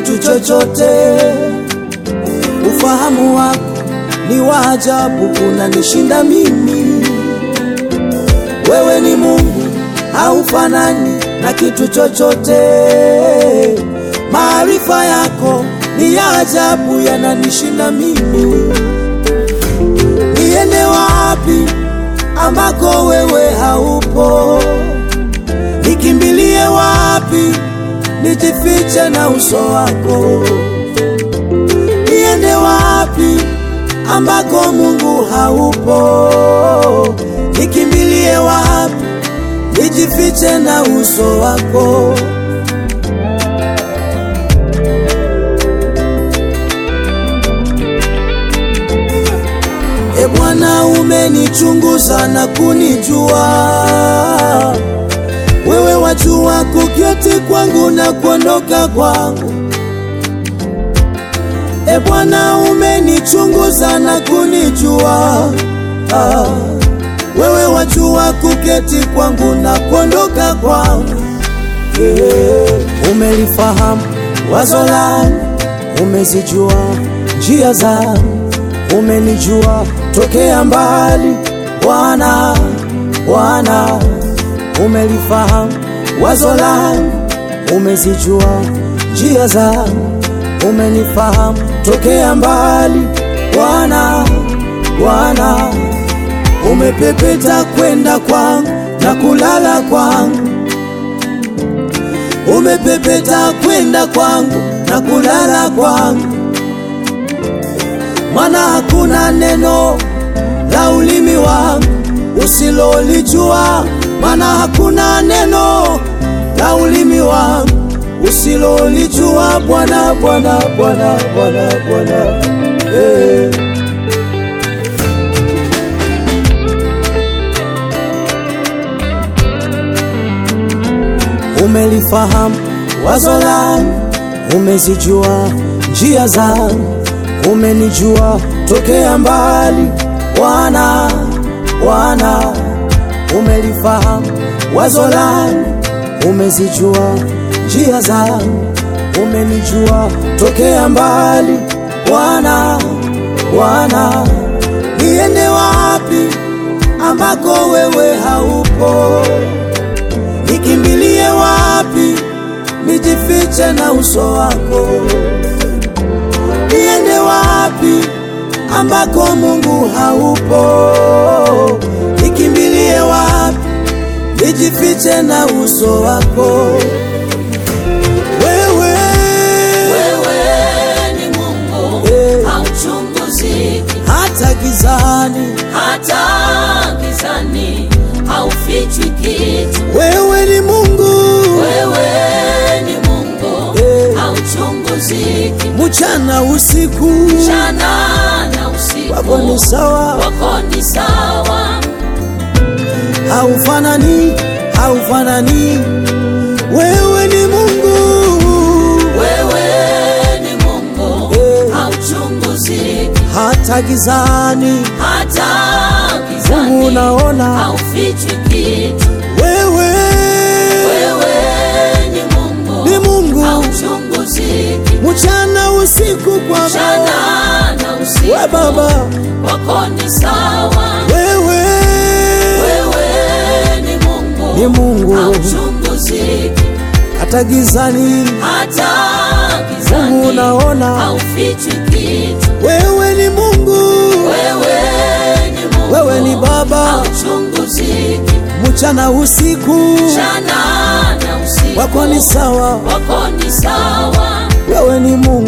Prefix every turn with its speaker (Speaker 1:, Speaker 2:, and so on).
Speaker 1: kitu chochote. Ufahamu wako ni wa ajabu, unanishinda mimi. Wewe ni Mungu, haufanani na kitu chochote. Maarifa yako ni ya ajabu, yananishinda mimi. Niende wapi ambako wewe haupo? Nikimbilie wapi? Nijifiche na uso wako. Niende wapi ambako Mungu haupo? Nikimbilie wapi? Nijifiche na uso wako. E Bwana, umenichunguza na kunijua. Wewe wajua kuketi kwangu na kuondoka kwangu. E Bwana, umenichunguza na kunijua. Ah, wewe wajua kuketi kwangu na kuondoka kwangu. Yeah. Umelifahamu wazo langu, umezijua njia zangu, umenijua tokea mbali. Bwana, Bwana, umelifahamu wazo langu, umezijua njia zangu, umenifahamu tokea mbali. Bwana, Bwana, umepepeta kwenda kwangu na kulala kwangu, umepepeta kwenda kwangu na kulala kwangu, maana hakuna neno la ulimi wangu usilolijua, maana hakuna neno la ulimi wangu usilolijua. Bwana, Bwana, Bwana, Bwana, Bwana, eh. Umelifahamu wazo langu, umezijua njia zangu, umenijua tokea mbali. Bwana, Bwana, umelifahamu wazo langu, umezijua njia zangu, umenijua tokea mbali. Bwana, Bwana, niende wapi ambako wewe haupo? Nikimbilie wapi? Nijifiche na uso wako. Niende wapi ambako Mungu haupo? Nikimbilie wapi? Nijifiche na uso wako. Wewe,
Speaker 2: Wewe ni Mungu
Speaker 1: Eh.
Speaker 2: hauchunguziki,
Speaker 1: hata gizani,
Speaker 2: hata gizani haufichwi kitu.
Speaker 1: wewe ni Mungu
Speaker 2: Wewe ni Mungu
Speaker 1: Eh.
Speaker 2: hauchunguziki,
Speaker 1: mchana usiku,
Speaker 2: mchana na
Speaker 1: wako ni
Speaker 2: usiku
Speaker 1: sawa,
Speaker 2: wako ni sawa.
Speaker 1: haufanani, haufanani. Wewe ni Mungu
Speaker 2: Wewe ni Mungu
Speaker 1: Eh.
Speaker 2: hauchunguziki,
Speaker 1: hata gizani,
Speaker 2: hata
Speaker 1: Mungu
Speaker 2: gizani
Speaker 1: unaona.
Speaker 2: haufichwi kitu.
Speaker 1: Wewe
Speaker 2: Wewe ni Mungu
Speaker 1: ni Mungu
Speaker 2: hauchunguziki,
Speaker 1: mchana usiku, kwa
Speaker 2: mchana na usiku
Speaker 1: we Baba,
Speaker 2: wako ni sawa.
Speaker 1: wewe
Speaker 2: Wewe ni Mungu
Speaker 1: ni Mungu
Speaker 2: hauchunguziki,
Speaker 1: hata gizani,
Speaker 2: hata
Speaker 1: Mungu
Speaker 2: gizani
Speaker 1: unaona.
Speaker 2: haufichwi kitu.
Speaker 1: Wewe ni Mungu,
Speaker 2: Wewe ni Mungu
Speaker 1: wewe ni Baba,
Speaker 2: hauchunguziki,
Speaker 1: mchana usiku,
Speaker 2: mchana na usiku
Speaker 1: wako ni sawa,
Speaker 2: wako ni sawa.
Speaker 1: wewe ni Mungu.